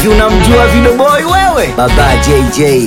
Hivi unamjua Video Boy wewe? Baba JJ.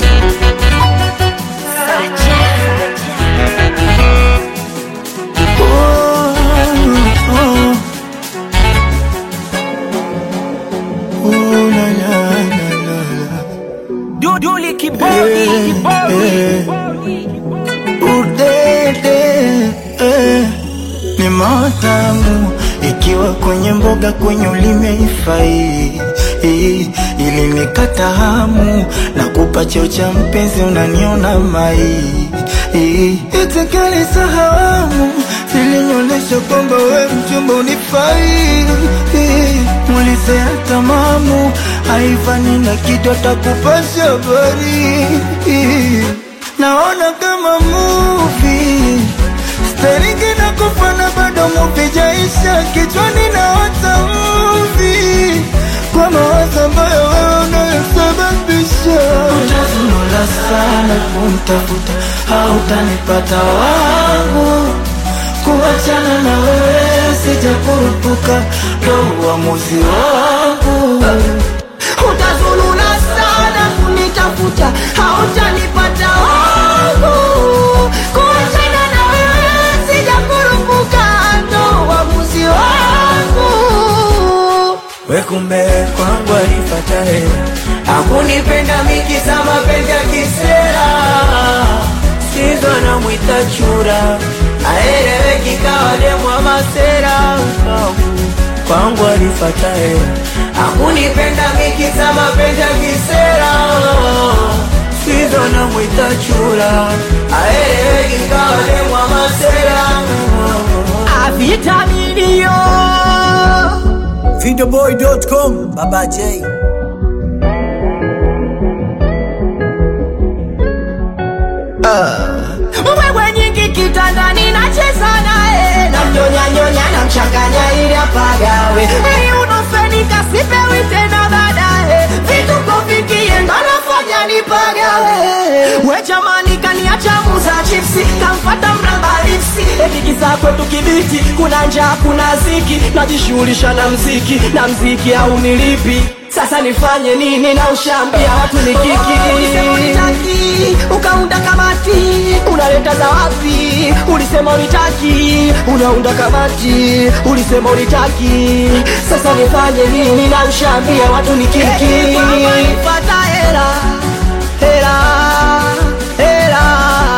Duduli kibodi kibodi Udede eh, ni matamu ikiwa kwenye mboga kwenye ulime ifai eh, ili nikata hamu na kupa cheo cha mpenzi unaniona mai eh, itikali sahamu zilinyolesha kwamba we mchumba unifai eh, mulizea tamamu haifani na kitu atakupasha habari eh, naona kama movie Staringi na kufana bado movie jaisha kichwani na wata movie kwa mawazo ambayo wewe unayosababisha utazunula sana kumtafuta hautanipata wangu kuachana na wewe sijakurupuka ndo uamuzi wangu utazulula sana kunitafuta hautanipata wangu kuachana na wewe sijakurupuka ndo uamuzi wangu wekumbe kwangu alifatae Hakunipenda miki za mapenzi ya kisera Sizo na mwita chura Aeleweki kawa demwa masera kwangu alifatae Hakunipenda miki za mapenzi ya kisera Sizo na mwita chura Aeleweki kawa demwa masera avitaminio Videoboy.com Baba J. wewe nyingi kitandani nacheza naye namnyonyanyonya namchanganya ili apagawe ili unofenika sipewi tena baadaye vituko vikienda nafanya nipagawe we jamani kaniacha muza chipsi kamfata mramba lipsi etikisa kwetu kibiti kuna njaa kuna ziki najishughulisha na mziki na mziki au nilipi sasa nifanye nini na ushambia watu ni kiki unitaki ukaunda kamati unaleta za wapi ulisema unitaki unaunda kamati ulisema unitaki sasa nifanye nini na ushambia watu ni kiki pata hela hela hela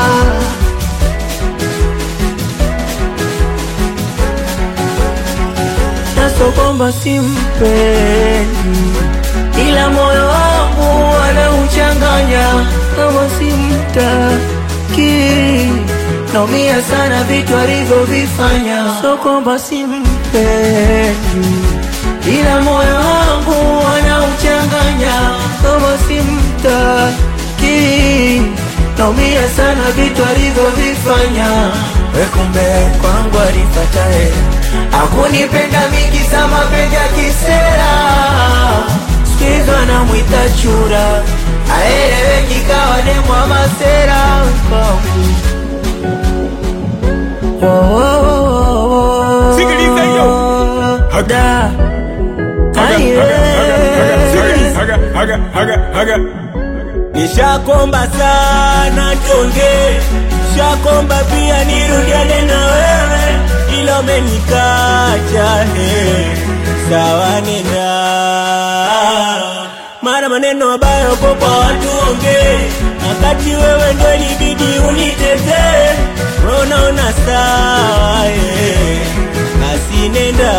naso kwamba simpendi, ila moyo wangu anauchanganya kama simtaki. Naumia sana vitu alivyovifanya, so kwamba simpendi, ila moyo wangu anauchanganya kama simtaki. Naumia sana vitu alivyovifanya wekumbe kwangu alifatae Hakunipenda miki za mapenzi ya kisera Sikizo anamwita chura Aeleweki kawa demwa masera Oh, oh, oh, oh. Sikiliza hiyo. Da. Aye. Haga, haga, haga, haga. Nishakomba sana tonge, shakomba pia nirudiane na wewe, ila umenikacha he, sawa nenda mara maneno ambayo kwa kwa watu onge, wakati wewe ndo ilibidi unitetee, wewe unaona sawa he, basi nenda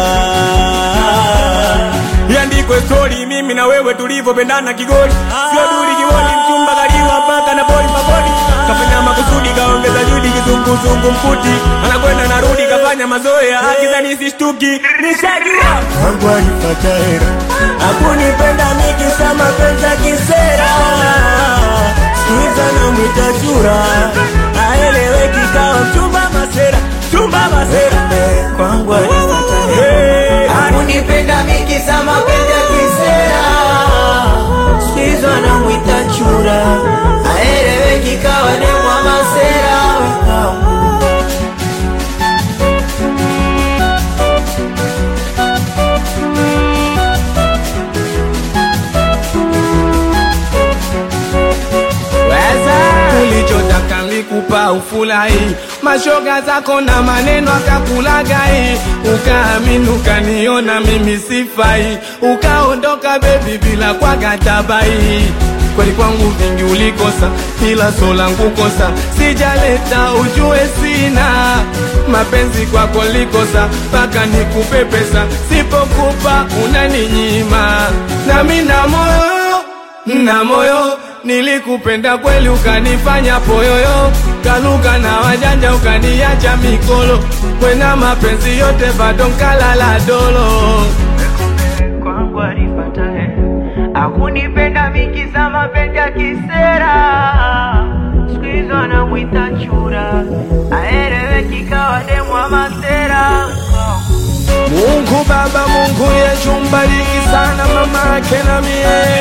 Iandikwe stori mimi na wewe tulivyopendana kigoli sio duli kiboni mchumba kaliwa mpaka na boli mabodi kafanya makusudi kaongeza judi kizunguzungu mkuti anakwenda narudi kafanya mazoea akizani sishtuki nishajua kwangu alifatae Hakunipenda mikisa mapenzi ya kisera Sikiza na mwita chura Aeleweki kawa mchumba masera Chumba masera kwangu alifatae Hey, Hakunipenda mikisa mapenzi ya kisera Sikiza na mwita chura Aeleweki kawa demwa masera akakupa ufurahi, mashoga zako na maneno akakulagai, ukaamini ukaniona mimi sifai, ukaondoka bebi bila kwa katabai kweli kwangu vingi ulikosa, ila so langu kosa sijaleta, ujue sina mapenzi kwako likosa, mpaka nikupe pesa, sipokupa unaninyima, nami na moyo na moyo nilikupenda kweli, ukanifanya poyoyo, kaluka na wajanja, ukaniacha mikolo, kwena mapenzi yote bado nkalala dolo kwangu alipatae akunipenda mikiza mapenzi ya kisera siku hizo anamwita chura aeleweki kawa demu wa masera Mungu Baba, Mungu Yesu, mbariki sana mama yake na mie,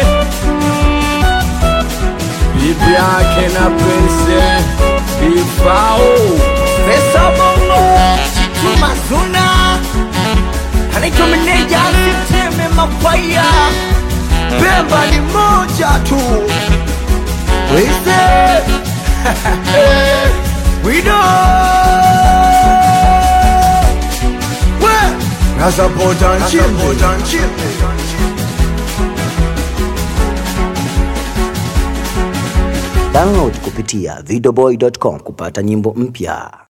bibi yake na prince Ifao Pesa bongo Tumazuna Anaitwa meneja Siteme mapaya Pemba ni moja tu Wise Wido We Nasapota nchimbi Download kupitia videoboy.com kupata nyimbo mpya.